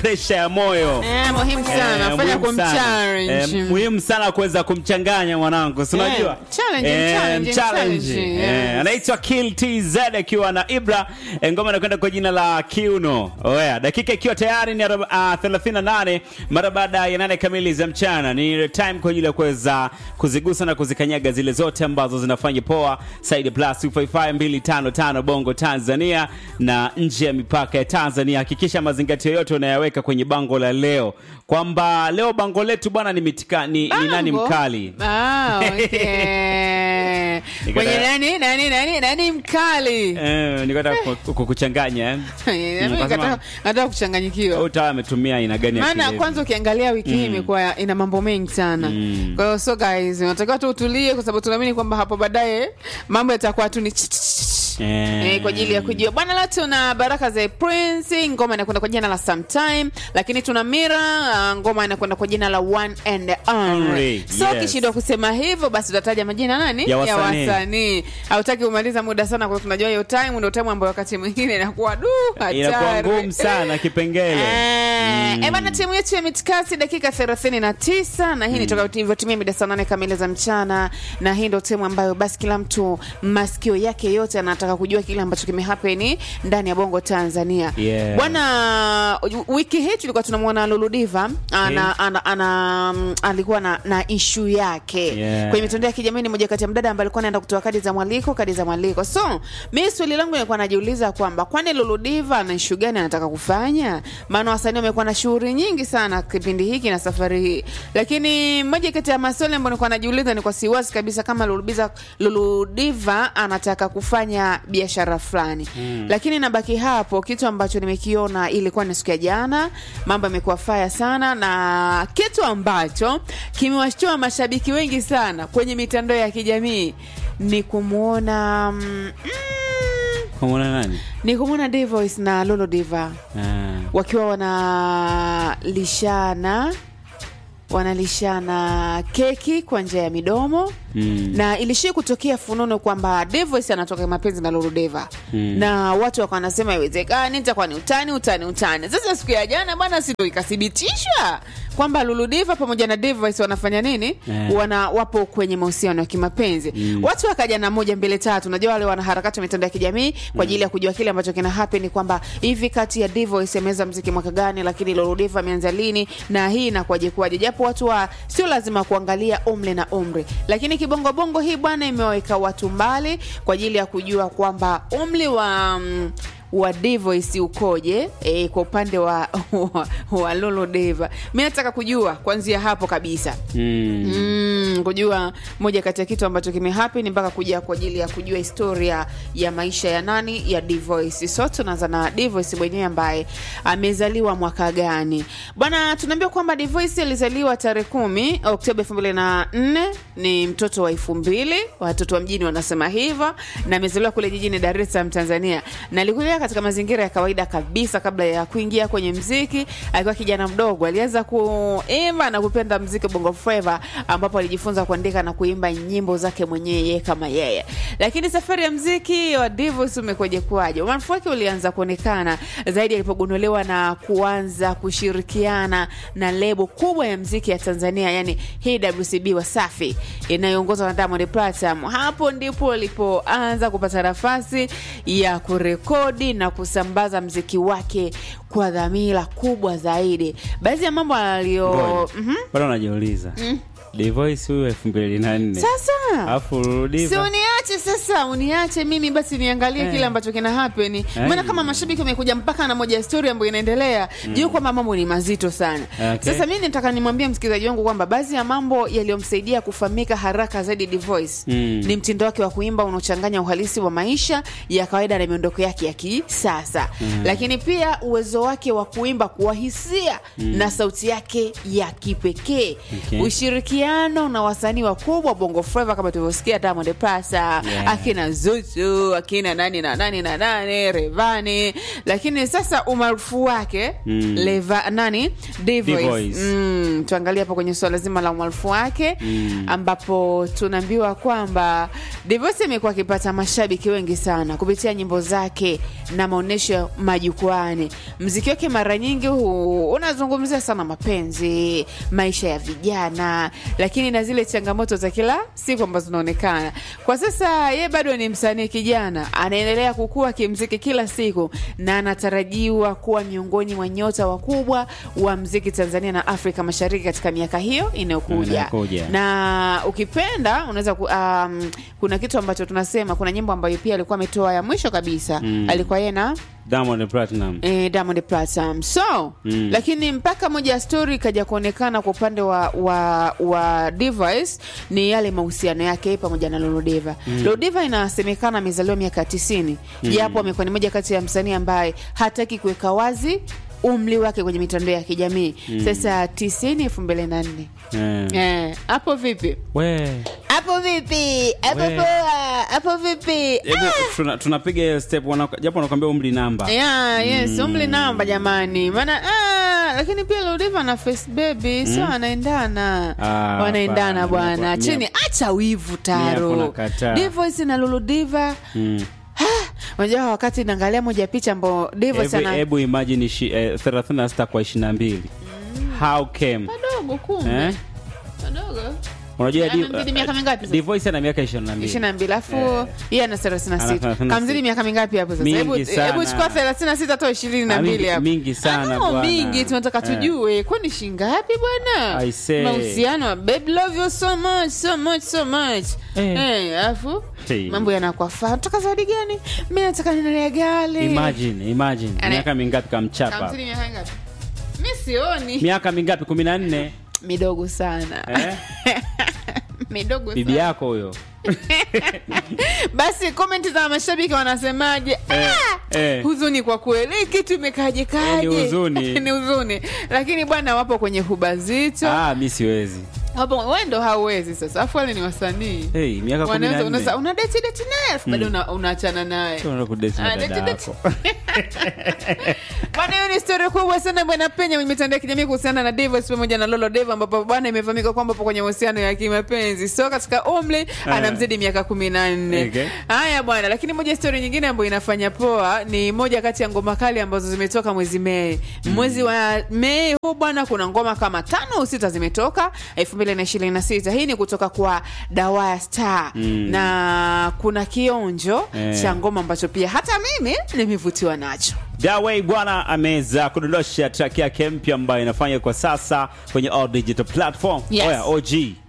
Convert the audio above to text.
presha ya moyo Eh, muhimu sana Eh, fanya muhimu sana. kumchallenge. Eh, muhimu sana kuweza kumchanganya mwanangu si unajua Eh, challenge, Eh, challenge, challenge. challenge, Eh, yes. anaitwa Kill TZ akiwa na Ibra Eh, ngoma inakwenda kwa jina la Kiuno oya dakika ikiwa tayari ni aroba- ah, 38 mara baada ya nane kamili za mchana ni time kwa ajili ya kuweza kuzigusa na kuzikanyaga zile zote ambazo zinafanya poa side plus 255 bongo Tanzania na nje ya mipaka ya Tanzania hakikisha mazingatio yote unayaweka kwenye bango la leo kwamba leo bango letu bwana ni, mitika, ni, ni nani Bango? mkali Ah, okay. Nikata- Mwenye nani nani nani nani mkali Eh, nikataka ku- kukuchanganya eh. Mimi Ukasema- nataka- nataka kuchanganyikiwa utawa ametumia aina gani ya maana kilevi? kwanza ukiangalia wiki hii imekuwa ina mambo mengi sana Mm. kwa hiyo so guys unatakiwa tu utulie kwa sababu tunaamini kwamba hapo baadaye mambo yatakuwa tu ni ch- ch- ch- ch- Eh. Eh, kwa ajili ya kujua bwana leo tuna baraka za prince ngoma inakwenda kwa jina la sometime lakini tuna mira uh, ngoma inakwenda kwa jina la one and only Only, so yes. ukishindwa kusema hivyo basi utataja majina nani Ya wasanii. wasanii hautaki kumaliza muda sana kwa tunajua hiyo time ndio time ambayo wakati mwingine inakuwa du inakuwa hatari. ngumu sana kipengele Eh, eh, bana timu yetu ya mitikasi dakika 39 na hii ni toka ilivyotimia mida saa nane kamili za mchana na hii ndo timu ambayo basi kila mtu masikio yake yote anataka kujua kile ambacho kimehapeni ndani ya bongo tanzania Yeah. bwana wiki hii tulikuwa tunamwona luludiva ana, ana, ana, mm, alikuwa na, na ishu yake Yeah. kwenye mitandao ya kijamii ni moja kati ya mdada ambaye alikuwa anaenda kutoa kadi za mwaliko kadi za mwaliko so mi swali langu nilikuwa najiuliza kwamba kwani luludiva ana ishu gani anataka kufanya maana wasanii wamekuwa na shughuli nyingi sana kipindi hiki na safari hii lakini moja kati ya maswali ambayo nilikuwa najiuliza ni kwa siwasi kabisa kama luludiva, luludiva anataka kufanya biashara fulani mm. lakini nabaki hapo kitu ambacho nimekiona ilikuwa ni siku ya jana mambo yamekuwa faya sana na kitu ambacho kimewashtua mashabiki wengi sana kwenye mitandao ya kijamii ni kumwona mm, mm, kumwona nani ni kumwona Dvoice na Lolo Diva Ah. wakiwa wanalishana wanalishana keki kwa njia ya midomo Mm. na ilishia kutokea fununu kwamba Dvoice anatoka mapenzi na Lulu Deva Mm. na watu wakawa wanasema haiwezekani, itakuwa ni utani utani utani. Sasa siku ya jana bwana, si ndo ikathibitishwa kwamba Lulu Deva pamoja na Dvoice wanafanya nini? Eh. Wana wapo kwenye mahusiano ya kimapenzi Mm. watu wakaja na moja mbele tatu. Unajua wale wanaharakati wa mitandao ya kijamii kwa ajili ya kujua kile ambacho kina happen kwamba hivi kati ya Dvoice ameweza mziki mwaka gani, lakini Lulu Deva ameanza lini na hii inakuwaje kuwaje, japo watu wa sio lazima kuangalia umri na umri, lakini kibongobongo hii bwana imewaweka watu mbali kwa ajili ya kujua kwamba umri wa mm, wa Dvoice ukoje e, kwa upande wa, wa, wa Lolo Deva. Mi nataka kujua kuanzia hapo kabisa Mm. mm, kujua moja kati ya kitu ambacho kimehappen mpaka kuja kwa ajili ya kujua historia ya maisha ya nani ya Dvoice. So tunaanza na Dvoice mwenyewe ambaye amezaliwa mwaka gani bwana? Tunaambiwa kwamba Dvoice alizaliwa tarehe kumi Oktoba elfu mbili na nne ni mtoto wa elfu mbili watoto wa mjini wanasema hivyo, na amezaliwa kule jijini Dar es Salaam Tanzania, na alikulia katika mazingira ya kawaida kabisa kabla ya kuingia kwenye mziki. Akiwa kijana mdogo alianza kuimba na kupenda mziki bongo flava, ambapo alijifunza kuandika na kuimba nyimbo zake mwenyewe yeye kama yeye. Lakini safari ya mziki wa Dvoice umekuja kuwaje? Umaarufu wake ulianza kuonekana zaidi alipogunduliwa na kuanza kushirikiana na lebo kubwa ya mziki ya Tanzania, yani hii WCB Wasafi inayoongozwa na Diamond Platinum. Hapo ndipo alipoanza kupata nafasi ya kurekodi na kusambaza mziki wake kwa dhamira kubwa zaidi. Baadhi ya mambo aliyo Ngoja. Mhm. bado najiuliza Dvoice huyu elfu mbili na nne sasa alafu si Ludiva uniache sasa, uniache mimi basi niangalie Eh. kile ambacho kina happen. Eh. Maana kama mashabiki wamekuja mpaka na moja ya story ambayo inaendelea juu kwamba mambo ni mazito sana. Okay. Sasa mimi nataka nimwambie msikilizaji wangu kwamba baadhi ya mambo yaliyomsaidia kufahamika haraka zaidi Dvoice Mm. ni mtindo wake wa kuimba unaochanganya uhalisi wa maisha ya kawaida na miondoko yake ya kisasa, lakini pia uwezo wake wa kuimba kwa hisia na sauti yake ya kipekee Okay. ushirikiano ushirikiano na wasanii wakubwa bongo flava kama tulivyosikia Diamond Platnumz Yeah. akina Zuchu akina nani na nani na nani Revani, lakini sasa umaarufu wake Mm. Leva, nani D-Voice. D-Voice. Mm, tuangalie hapo kwenye suala zima la umaarufu wake Mm. ambapo tunaambiwa kwamba D-Voice amekuwa akipata mashabiki wengi sana kupitia nyimbo zake na maonyesho majukwani. Mziki wake mara nyingi hu- unazungumzia sana mapenzi, maisha ya vijana, lakini na zile changamoto za kila siku ambazo zinaonekana kwa sasa. Ye bado ni msanii kijana, anaendelea kukua kimziki kila siku na anatarajiwa kuwa miongoni mwa nyota wakubwa wa mziki Tanzania na Afrika Mashariki katika miaka hiyo inayokuja Inayokuja. na ukipenda unaweza ku, um, kuna kitu ambacho tunasema kuna nyimbo ambayo pia alikuwa ametoa ya mwisho kabisa Mm. alikuwa yeye na Diamond Platinum. eh, Diamond Platnumz so Mm. lakini mpaka moja ya story ikaja kuonekana kwa upande wa wa, wa Device ni yale mahusiano yake yeye pamoja na Lolodeva. Mm. Lolodeva inasemekana amezaliwa miaka ya tisini japo amekuwa ni moja kati ya msanii ambaye hataki kuweka wazi umri wake kwenye mitandao ya kijamii sasa tisini elfu mbili na nne Eh. Eh, hapo vipi? We. Hapo vipi? Hapo We. poa. Hapo vipi? Hebu tuna- tunapiga hiyo step wana- japo wanakwambia umri namba. Yeah, yes, umri namba jamani. Maana ah, lakini pia Lodiva na Face Baby sio wanaendana. Ah, wanaendana hapana. bwana. Mia- Chini acha wivu Mia taro. kuna kataa. Divoice na Lulu Diva. Mm. Unajua wakati naangalia moja picha ambayo Divoice Hebu- ana Hebu imagine ishi- eh, 36 kwa 22. How came? madogo kumbe. Eh? Madogo. Unajua Ana mzidi miaka mingapi sasa? Divoice ana miaka 22. ishirini na mbili alafu Eh. yeye ana thelathini na Ana sita 36. kamzidi miaka mingapi hapo sasa Mingi hebu sana. hebu chukua thelathini na sita toa ishirini na Ah, mbili mingi- hapo mingi sana Ah, no, bwana. mingi tunataka Eh. tujue kwani shingapi bwana I say. mahusiano babe love you so much so much so much Eh. Eh, alafu Hey. mambo yanakuwa faa nataka zawadi gani mi nataka ninunue gari Imagine, imagine. Ana- Miaka mingapi kamchapa? kamzidi miaka mingapi mi sioni Miaka mingapi? 14. midogo sana Eh? midogo Bibi sana yako huyo. basi komenti za mashabiki wanasemaje Eh, ah! eh. huzuni kwa kweli Hii kitu imekaje kaje Eh, ni huzuni. ni huzuni lakini bwana wapo kwenye huba zito Ah, mi siwezi. wapo wewe ndo hauwezi sasa afu wale ni wasanii Hey, miaka wanaweza unaweza 14. una date date naye alafu bado una- unaachana naye Unaenda kudate na Ah, dada date, date. yako. bwana hiyo ni story kubwa sana bwana penya kwenye mitandao ya kijamii kuhusiana na Divoice pamoja na Lolo Deva ambapo bwana imefahamika kwamba po kwenye mahusiano ya kimapenzi so katika umri anamzidi miaka kumi na nne Okay. haya bwana lakini moja story nyingine ambayo inafanya poa ni moja kati ya ngoma kali ambazo zimetoka mwezi Mei mwezi wa Mei huu bwana kuna ngoma kama tano au sita zimetoka elfu mbili na ishirini na sita hii ni kutoka kwa Dawaya Star Mm. na kuna kionjo Eh. cha ngoma ambacho pia hata mimi nimevutiwa nacho Daway bwana ameweza kudondosha track yake mpya ambayo inafanya kwa sasa kwenye all digital platform. Yes. Oya, OG